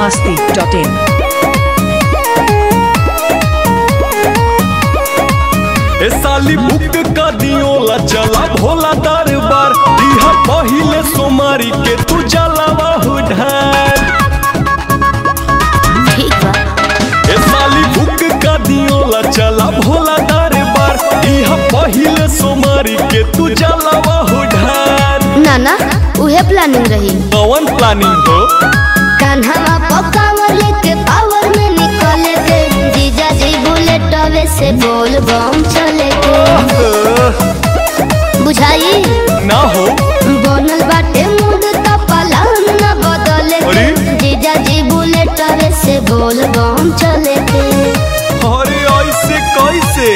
masti.in. ए साली book का दियोला चला भोला दरबार इहा पहिले सोमारी के तू जलावा हो ढार ठीक बा ए साली बुक का दियोला चला भोला दरबार इहा पहिले सोमारी के तू जलावा हो ढार ना ना उहे प्लानिंग रही कौन प्लानिंग हो कान्हा पकावर लेके पावर में निकले के जीजा जी बुलेट अवे से बोल बम चले के बुझाई ना हो बनल बाटे मूड का पलान न बदले के अरे? जीजा जी बुलेट अवे से बोल बम चले के अरे ऐसे कैसे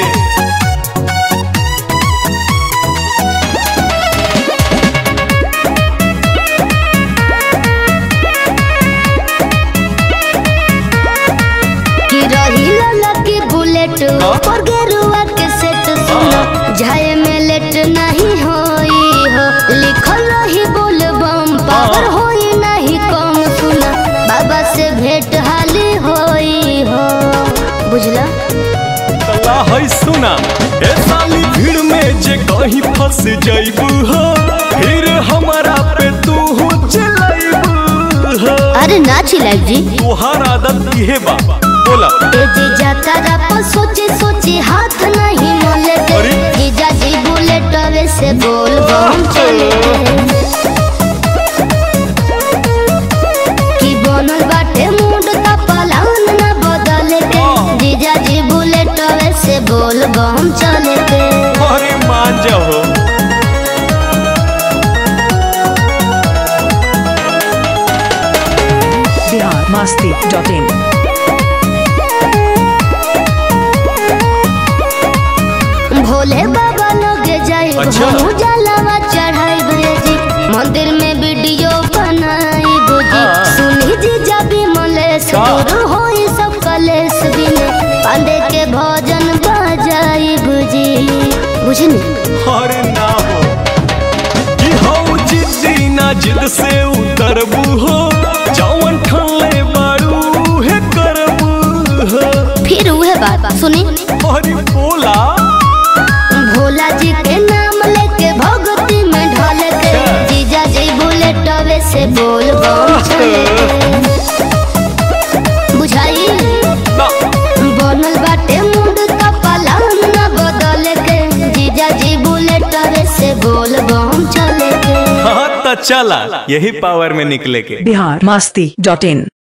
कि रही लकी बुलेट हाँ? पर गेरुआ के सेट सुनो जाए में लेट नहीं होई हो लिखल रही बोल बम पावर हाँ? होई नहीं कम सुना बाबा से भेंट हाली होई हो बुझला तला है सुना ए साली भीड़ में जे कहीं फंस जाइबू हो फिर हमारा पे तू हो चलाइबू हो अरे ना चिल्लाई जी तुहार आदत इहे बा बोला ए जीजा तारा पर सोचे सोचे हाथ नहीं मोले दे अरे? जीजा जी बुलेट अवे से बोल बम चले कि बनल बाटे मूड का पलान न बदले के हाँ। जीजा जी बुलेट अवे से बोल बम चले के अरे मान जाओ Bihar masti.in. भोले बाबा लगे जाए अच्छा। हम जलावा चढ़ाई जी मंदिर में वीडियो बनाई जी हाँ। सुनी जी जबी मलेश का? दूर होई सब कलेश बिने पांडे के भजन बजाई जी बुझनी अरे ना हो कि हो जिद्दी ना जिद से उतरबू हो जौन ठल्ले बारू हे करबू हो फिर उहे बात सुनी अरे बोला भोला जी के नाम लेके भक्ति में ढल के अच्छा। जीजा जी बुलेट अवे से बोल बम चले बुझाई ना बनल बाटे मूड का पलान न बदल के जीजा जी बुलेट अवे से बोल बम चले के हाँ तो चला यही पावर में निकले के Bihar masti.in.